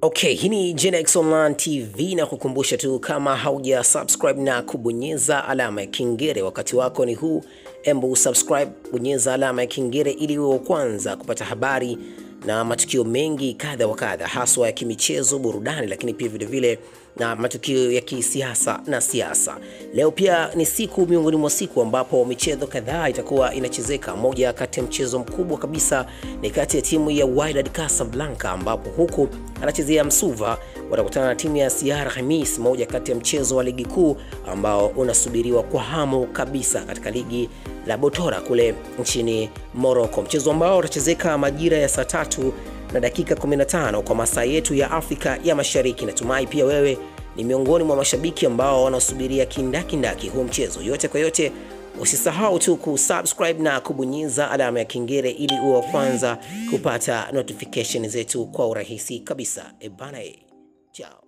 Okay, hii ni Genex Online TV na kukumbusha tu kama hauja subscribe na kubonyeza alama ya kengele, wakati wako ni huu. Embu subscribe, bonyeza alama ya kengele ili uwe wa kwanza kupata habari na matukio mengi kadha wa kadha, haswa ya kimichezo, burudani, lakini pia vile vile na matukio ya kisiasa na siasa. Leo pia ni siku miongoni mwa siku ambapo michezo kadhaa itakuwa inachezeka. Moja kati ya mchezo mkubwa kabisa ni kati ya timu ya Wydad Casablanca, ambapo huku anachezea Msuva watakutana na timu ya CR Khamis, moja kati ya mchezo wa ligi kuu ambao unasubiriwa kwa hamu kabisa katika ligi la Botora kule nchini Morocco, mchezo ambao utachezeka majira ya saa tatu na dakika 15 kwa masaa yetu ya Afrika ya Mashariki. Natumai pia wewe ni miongoni mwa mashabiki ambao wanasubiria kindakindaki huu mchezo. Yote kwa yote, usisahau tu kusubscribe na kubonyeza alama ya kengele ili uwe wa kwanza kupata notification zetu kwa urahisi kabisa. Ebana, chao.